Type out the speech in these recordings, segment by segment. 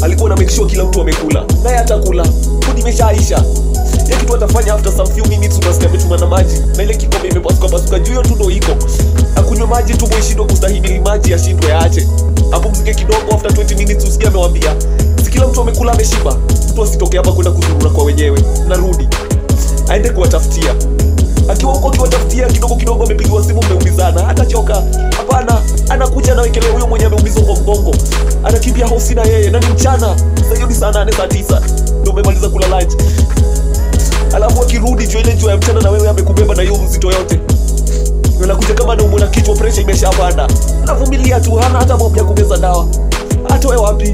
alikuwa na make sure kila mtu amekula naye atakula food imeshaisha ya kitu atafanya after some few minutes unasikia ametuma na maji na ile kikombe imepasuka pasuka juu hiyo tu ndo iko akunywe maji tumbo ishindwe kustahimili maji ashindwe aache apumzike kidogo after 20 minutes usikia amewambia si kila mtu amekula ameshiba mtu asitoke hapa kwenda kuzurura kwa wenyewe narudi aende kuwatafutia akiwa huko akiwatafutia kidogo kidogo amepigiwa simu mmeumizana hatachoka hapana anakuja anawekelea huyo mwenye ameumizwa kwa mgongo anakimbia hosi na yeye na ni mchana Sasa hiyo ni saa nane saa tisa ndo umemaliza kula lunch alafu akirudi jua ile jua ya mchana na wewe amekubeba na hiyo mzito yote anakuja kama naumwa na kichwa presha imeshapanda anavumilia tu hana hata mob ya kumeza dawa atoe wapi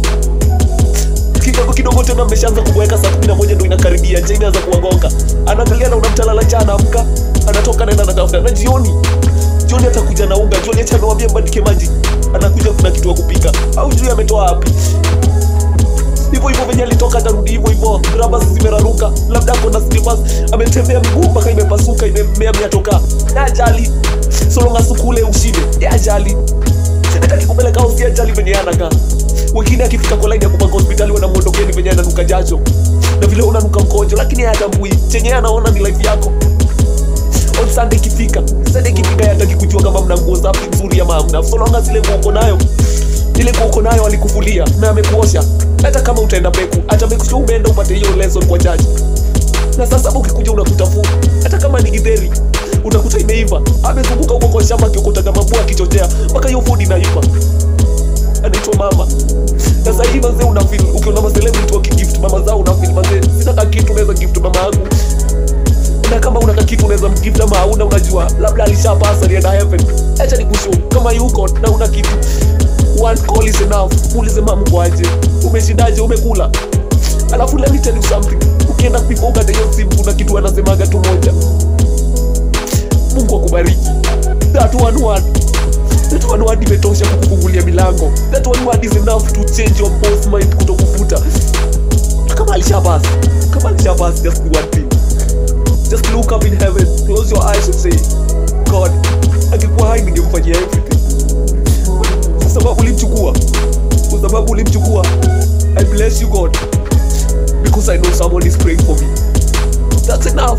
kidogo kidogo tena mmeshaanza kubweka saa kumi na moja ndo inakaribia nje imeanza kuwagonga anaangalia na unamtalala cha anaamka anatoka naenda anatafuta na jioni jioni atakuja na unga jioni acha anawambia mbandike maji anakuja kuna kitu ya kupika au juu ametoa wapi hivyo hivyo venye alitoka atarudi hivyo hivyo rabas zimeraruka labda ako na slippers ametembea miguu mpaka imepasuka imemmea miatoka na ajali solonga sukule ushibe ya ajali hata kikupeleka usi ajali venye anakaa wengine akifika kwa laini ya kupanga hospitali wanamwondokeni venye ananuka jacho na vile unanuka mkojo lakini yeye hatambui chenye yeye anaona ni life yako on sunday ikifika sunday ikifika yataki kujua kama mna nguo safi nzuri ama hamna so long as ile nguo uko nayo ile nguo uko nayo alikufulia na amekuosha hata kama utaenda beku hata beku sio umeenda upate hiyo lesson kwa jaji na sasa ukikuja unakuta fu hata kama ni githeri unakuta imeiva amezunguka huko kwa shamba akiokotaga mabua akichochea mpaka hiyo food inaiva anaitwa mama na sahii mazee unafil ukiona macelebrity wakigift mama zao unafil mazee sina ka kitu unaweza gift mama yangu na kama una ka kitu unaweza mgift ama hauna unajua labda alishapasa alienda heaven acha nikushu kama yuko na una kitu one call is enough muulize mamu kwaje umeshindaje umekula alafu let me tell you something ukienda kuipa ukate hiyo simu kuna kitu anasemaga tu moja mungu akubariki that one word that one word imetosha kukufungulia milango that one word is enough to change your boss mind kutokufuta kama alishabas kama alishabas just do one thing just look up in heaven close your eyes and say god angekuwa hai ningemfanyia everything kwa sababu ulimchukua kwa sababu ulimchukua i bless you god because i know someone is praying for me that's enough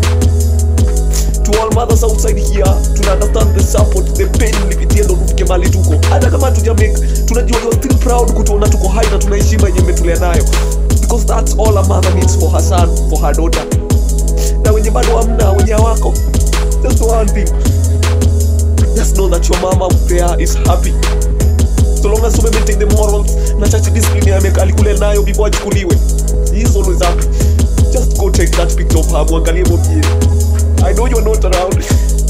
to all mothers outside here tuna understand the support the pain ulipitia ndo tufike mali tuko hata kama hatuja make tunajua you're still proud kutuona tuko hai na tuna heshima yenye umetulea nayo because that's all a mother needs for her son for her daughter na wenye bado hamna wenye wako just one thing just know that your mama out there is happy so long as you maintain the morals na church discipline ya mek alikule nayo before achukuliwe he is always happy just go take that picture of her mwangalie mwambie i know you're not around